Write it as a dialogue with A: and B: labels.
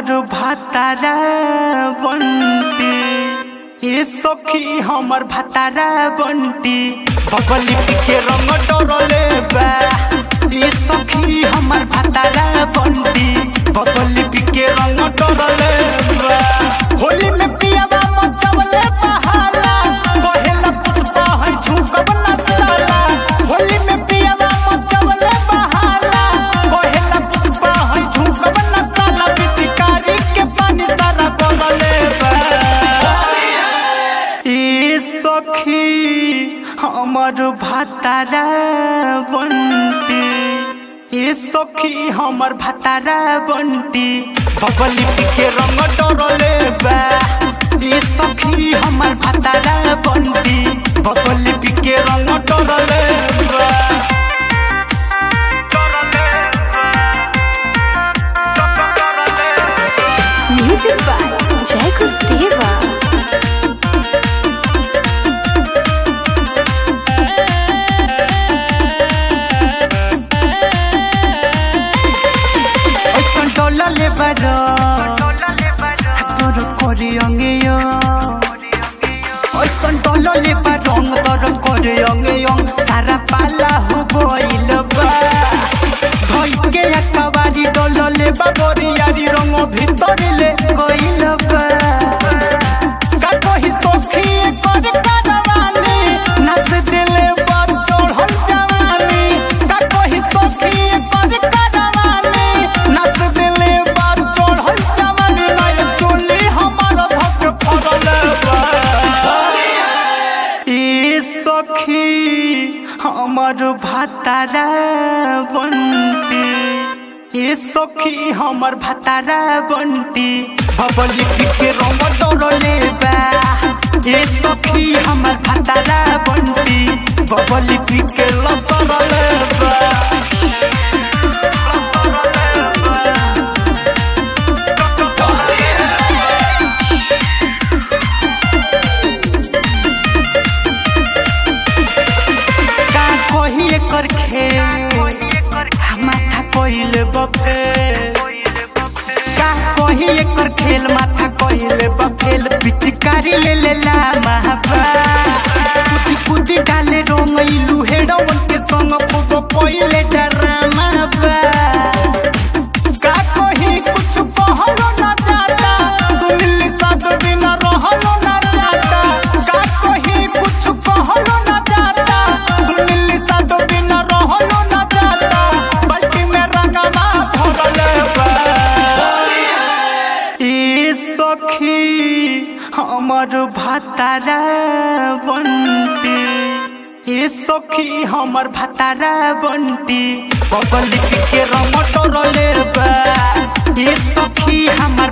A: हमर भातारा बंटी ए सखी हमर भातारा बंटी बबली के रंग डरले बा ए सखी हमर भातारा बंटी बबली के रंग डरले बा होली में पियावा मचवले बहाला कहेला पुष्पा है झुकब न साला होली में पियावा मचवले बहाला कहेला पुष्पा है झुकब न साला पिचकारी के पानी सारा बगले बा ए सखी हमर भातारा बंटी ए सखी हमर भातारा बंटी बबली के रंग डरले बा ए सखी हमर भातारा बंटी बबली के रंग डरले बा
B: Music by Jacob Deva.
A: ऐसन डोलले बड़ो तोर कोरी अंगियो ऐसन डोलले बड़ो तोर कोरी अंगियो सारा पाला हो गइल बा भई के एकबारी डोलले बा बोरियारी रंग भीतर ले गइल बा का कही सखी कर करवानी नस दिले पर चढ़ल जवानी का कही सखी कर करवानी नस दिले पर चढ़ल जवानी नहीं चोली हमर धक फरल बा ए सखी हमर भातारा बंटी ए सखी हमर भातारा बंटी बबली के रंग डरले बा ए सखी हमर भातारा बंटी बबली के लसरले बा का कही एकर खेल माथा कोइल बफे का कही एकर खेल माथा कोइल बफेल पिचकारी ले ले ला महाबा कुदी कुदी डाले रोंगइलू हेडवन के संग पोगो कोइले डरामा बा का कही कुछ कहलो ना जाता सुनिल साथ बिना रहलो ना जाता का कही कुछ कहलो ना जाता सुनिल साथ बिना रहलो ना जाता बल्कि में रंगमा भरले बा ए सखी हमर भातारा बंटी ए सखी हमर भातारा बंटी बबली के रंग डरले बा ए सखी हमर